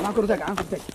Gacan kor u taag, gacan kor u taag.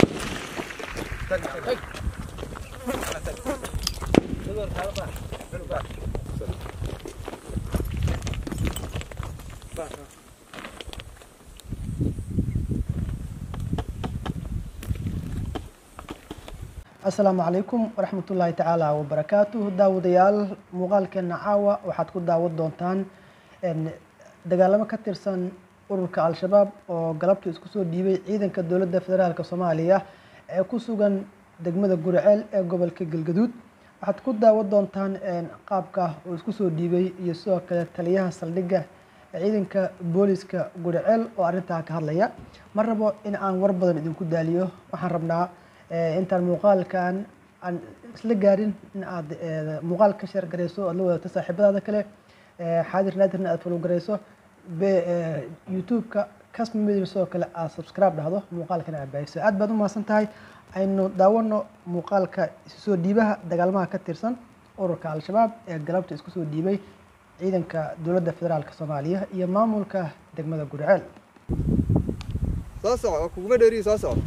asalaamu calaykum waraxmatullaahi tacaala wabarakaatuh daawadayaal muuqaalkeena caawa waxaad ku daawan doontaan een, dagaalamo ka tirsan ururka al-shabaab oo galabta isku soo dhiibay ciidanka dowladda federaalk soomaaliya ee ku sugan degmada guriceel ee gobolka galgaduud waxaad ku daawan doontaan een, qaabka uu isku soo dhiibay iyo sidoo kale taliyaha saldhigga ee ciidanka booliska guriceel oo arrintaa ka hadlaya ma rabo in aan war badan idinku daaliyo waxaan rabnaa eh, intaan muuqaalkan aan isla gaarin in aad eh, muuqaal ka sheer garayso aad la wadato saaxiibadaada kale eh, xaadir naadirna aad follow garayso be- eh, youtube-ka kasma media sidoo kale aad subscribe dhahdo muuqaalkana aad baahiso aad baad u mahadsan tahay aynu daawano muuqaalka isu soo dhiibaha dagaalmaha ka tirsan ururka al-shabaab ee galabta isku soo dhiibay ciidanka dowladda federaalk soomaaliya iyo maamulka degmada guriceel Soo soco, oo kuguma dheeriyo soo soco.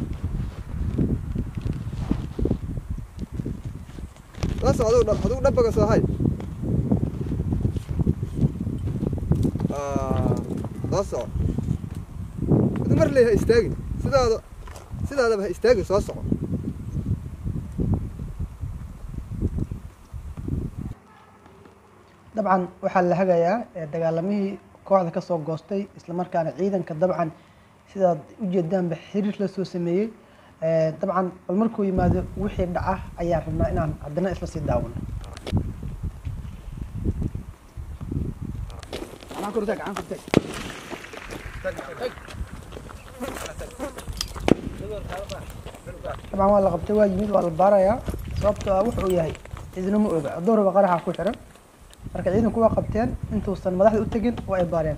Soo soco, adigu dhab- adigu dhabaga soo hay. Ah, Soo soco. Adigu mar lee ha istaagin. Sidaada sidaadaba ha istaagin soo soco. dabcan waxaa la hagayaa eh, dagaalamihii kooxda kasoo goostay islamarkaana ciidanka dabcan sidaad ujeedaanba xiriir la soo sameeyey Eh, dabcan bal markuu yimaado wixii dhaca ayaan rabnaa inaan haddana isla sii daawano Gacan kor u taag, gacan kor u taag. dabcan waa la qabtay waa yimid waa la baarayaa sababtoo ah wuxuu yahay cidina ma oga hadduu raba qaraxa ku xiran marka ciidanku waa qabteen intuusan madaxda u tegin waa ay baareen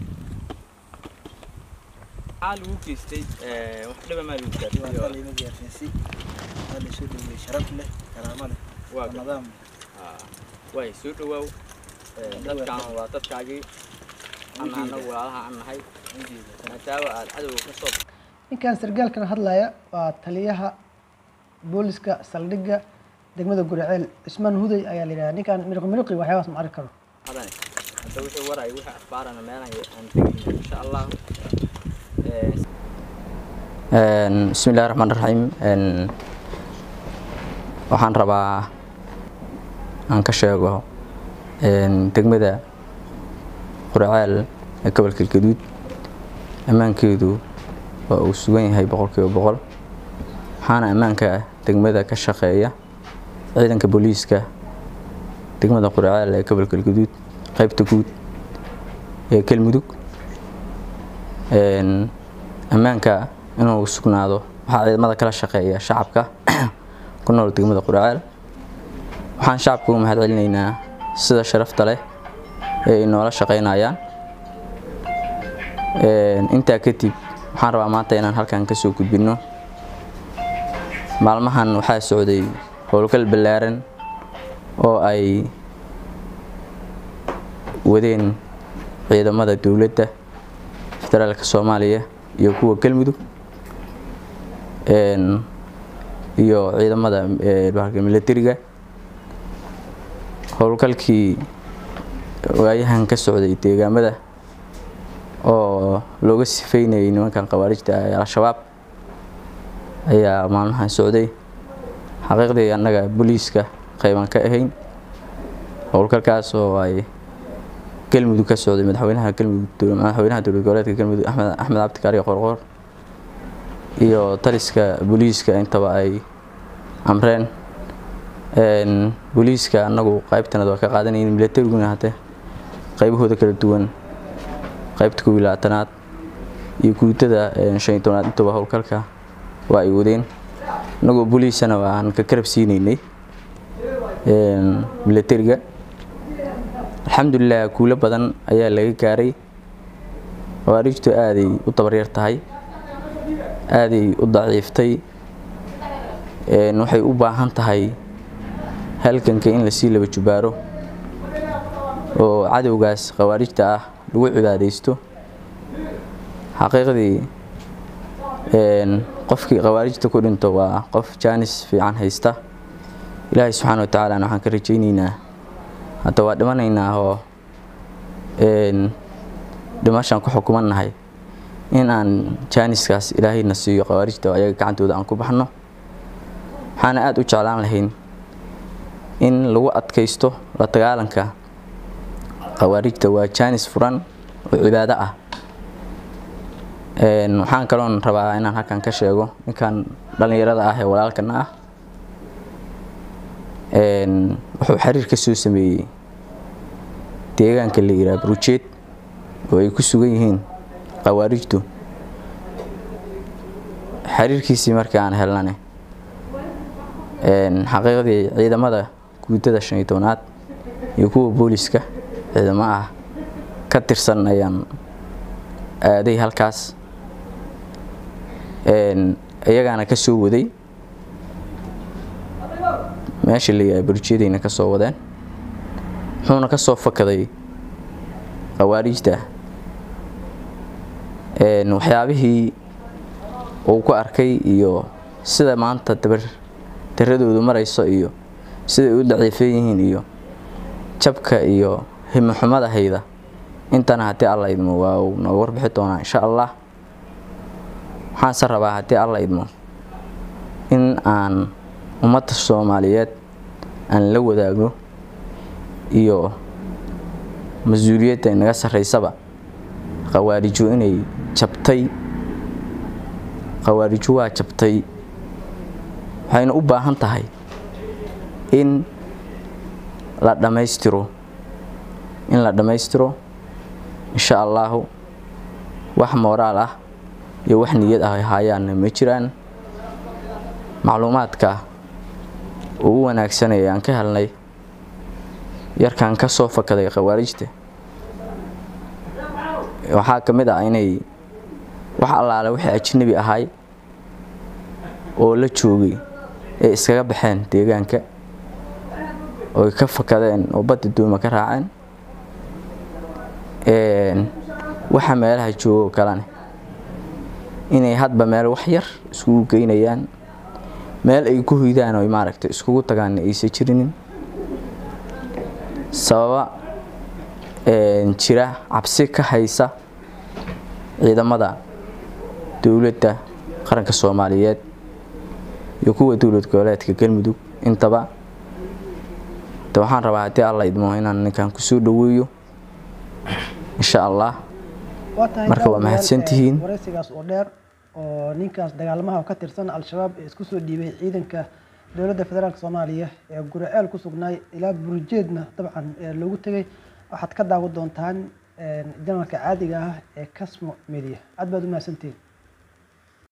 maxaa lagu geystay ee, wax dhiba maa lagu gaarsiiyey waa lima gaarsiinsi waa la soo dhaweeyey sharaf leh karaamo leh waa waa nidaam gaa- waay soo dhawaaw Ee, dadkan waa dadkaagii ana anagu walaalaha aan nahay maadaama aad cadowga ka soo ninkan sargaalkan hadlaya waa taliyaha booliska saldhigga degmada guriceel cismaan huday ayaa la yidhahdaa ninkan miriqi miriqi waxyaabaas ma arki karo qadanay hadda wixii waray wixii akhbaarana meelahan aan tegayna insha allah Ee, bismi illahi raxmaan raxiim waxaan rabaa aan ka sheego een, degmada quraceel ee gobolka galgaduud ammaankeedu waa uu sugan yahay boqolkiiba boqol waxaana ammaanka degmada ka shaqeeya ciidanka booliiska degmada quraceel ee gobolka galgaduud qaybta guud ee galmudug Een, ammaanka inuu sugnaado waxaa ciidamada kala shaqeeya shacabka ku nool degmada quraceel waxaan shacabka u mahad celinaynaa sida sharafta leh ee ay noola shaqeynayaan Een, intaa kadib waxaan rabaa maanta inaan halkan kasoo gudbino maalmahan waxaa socday howlgal ballaaran oo ay wadeen ciidamada dowladda federaalka soomaaliya iyo kuwa galmudug een, iyo ciidamada ee, bahalka militariga howlgalkii waayahan ka socday deegaamada oo looga sifeynayay nimankan khawaarijta ah ee al-shabaab ayaa maalmahan socday xaqiiqdii annaga booliiska qayban ka ahayn howlgalkaas oo ay galmudug ka socday madaxweynaha galmudug madaxweynaha dowlad goboleedka galmudug axmed axmed cabdikaari qorqor iyo taliska booliiska intaba ay amreen een booliiska annagu qaybtanada waa ka qaadanayeen milatariguna hade qaybahooda kala duwan qaybta kow iyo labaatanaad iyo guutada een shan iyo tobnaad intaba howlgalka waa ay wadeen annagoo booliisana waan ka karab siinaynay een milatariga alxamdulilah guulo badan ayaa laga gaaray khawaarijtu aaday u dabaryar tahay aaday u daciiftay een waxay u baahan tahay halganka in lasii laba jubaaro oo cadowgaas khawaarijta ah lagu cibaadaysto xaqiiqdii een, qofkii khawaarijta ku dhinto waa qof jaanis fiican haysta ilaahay subxaana wa tacaalana waxaan ka rajaynaynaa hadda waa dhimanaynaa oo een, dhimashaan ku xukumannahay in aan jaaniskaas ilaahayna siiyo khawaarijta oo ayaga gacantooda aan ku baxno waxaana aada u jeclaan lahayn in lagu adkaysto la dagaalanka khawaarijta waa jaanis furan oo cibaado ah Een, waxaan kaloon rabaa inaan halkan ka sheego ninkan dhallinyarada ah ee walaalkana ah Een, wuxuu xiriir ka soo sameeyey deegaanka la yidhaha brujeed oo ay ku sugan yihiin khawaarijtu xiriirkiisii markii aan helnane een, xaqiiqdii ciidamada guutada shan iyo tobnaad iyo kuwa booliska ciidamo ah ka tirsan ayaan aaday halkaas Een, iyagaana ka soo waday meesha la yidhaha burjiyadayna ka soo wadeen wuxuuna ka soo fakaday khawaarijta Een, waxyaabihii uu ku arkay iyo sida maanta dabar daradoodu marayso iyo siday u daciifan yihiin iyo jabka iyo himoxumada hayda intana haddii alla idmo waa uu nooga warbixi doonaa insha allah waxaanse rabaa haddii alla idmo in aan ummadda soomaaliyeed aan la wadaago iyo mas-uuliyadda inaga sarreysaba khawaariju inay jabtay khawaariju waa jabtay waxayna u baahan tahay in la dhammaystiro in la dhammaystiro insha allahu wax mooraal ah iyo wax niyad ah ay haayaanna ma jiraan macluumaadka ugu wanaagsanaya aan ka helnay yarkan ka soo fakaday khawaarijta waxaa ka mid ah inay wax allaale wixii ajnabi ahay oo la joogay ay iskaga baxeen deegaanka oo ay ka fakadeen oo badda duuma ka raaceen Een, waxa meelaha joogo kalene inay hadba meel wax yar iskugu geynayaan meel ay ku hoydaan oo maaragtay iskugu tagaan aysan jirinin sababa een, jira cabsi ka haysa ciidamada dowladda qaranka soomaaliyeed iyo kuwa dowlad goboleedka galmudug intaba de waxaan rabaa haddii alla idmo inaan ninkan kusoo dhaweeyo insha allah Waa tahay Marka waa daawadayaal, mahadsantihiin. ee, wareysigaas oo dheer oo ninkaas dagaalamaha ka tirsan al-shabaab ee isku soo dhiibay ciidanka dowladda federaalk soomaaliya ee guriceel ku sugnaay ilaa burjeedna dabcan ee loogu tegay waxaad ka daawan doontaan ee, janalka caadiga ah ee casmo media aad baad u mahadsantihiin